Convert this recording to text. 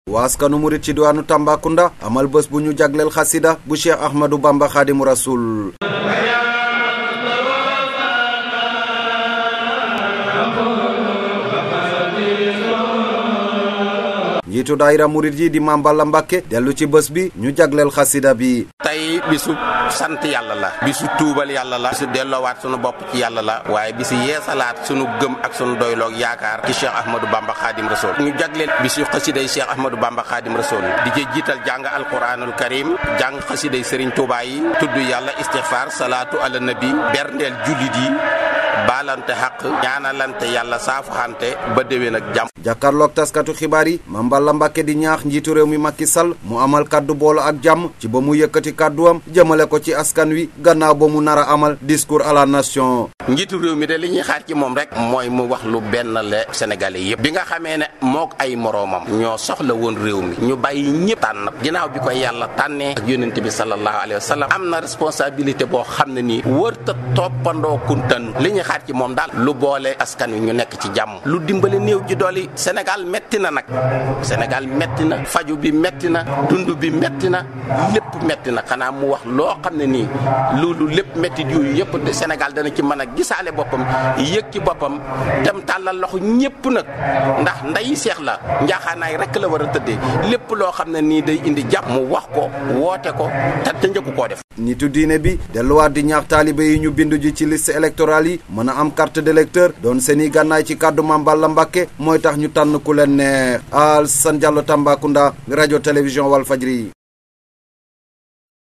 waaskanu murit ci diwaanu Tambacounda amal bés bu ñu jagleel xasida bu Cheikh Ahmadou Bamba Xaadimu Rasul njiitu daayira murit yi di Mame Balla Mbàkke dellu ci bés bi ñu jagleel xasida bi tey bisu sant yàlla la bisu tuubal yàlla la bisu delloowaat sunu bopp ci yàlla la waaye bisu yeesalaat sunu gëm ak sunu doyloog yaakaar ci Cheikh Ahmadou Bamba Khadim Rasoul ñu jagleel bisu xasiday Cheikh Ahmadou Bamba Khadim Rasoul di ci jiital jàng alquranul karim jàng xasiday Serigne Touba yi tudd yàlla istixfar salaatu ala nabi berndeel jullit yi baalante xaq ñaanalante yàlla saafaxante ba déwén ak jàmm jàkkaarloog taskatu xibaar yi Mame Balla Mbàkke di ñaax njiitu réew mi Macky Sall mu amal kaddu boolo ak jàmm ci ba mu yëkkati kadduwam jëmale ko ci askan wi gannaaw ba mu nar a amal discours à la nation njiitu réew mi de li ñuy xaar ci moom rek mooy mu wax lu benn le sénégalais yëpp bi nga xamee ne mook ay moroomam ñoo soxla woon réew mi ñu bàyyi ñëpp tànn ginnaaw bi ko yàlla tànnee ak yónnent bi sallallahu alayhi wa sallam am na responsabilité boo xam ne nii wërta toppandoo kuntan li ñuy xaar ci moom daal lu boole askan wi ñu nekk ci jàmm lu dimbale néew ji dooli Sénégal metti na nag Sénégal metti na faju bi metti na dund bi metti na lépp metti na xanaa mu wax loo xam ne nii loolu lépp metti yooyu yëpp Sénégal dana ci mën a gisaale boppam yëg ci boppam dem tàllal loxo ñëpp nag ndax nday seex la njaaxaanaay rek la war a tëddee lépp loo xam ne nii day indi jàpp mu wax ko woote ko te te njëkku koo def nitu diine bi delluwaat di ñaax taalibe yi ñu bindu ji ci liste électorale yi mën a am carte d'électeur doon seeni gànnaay ci kàddu Mame Balla Mbàkke mooy tax ñu tànn ku leen neex Alassane Diallo Tambacounda rajo télévision Walfadjri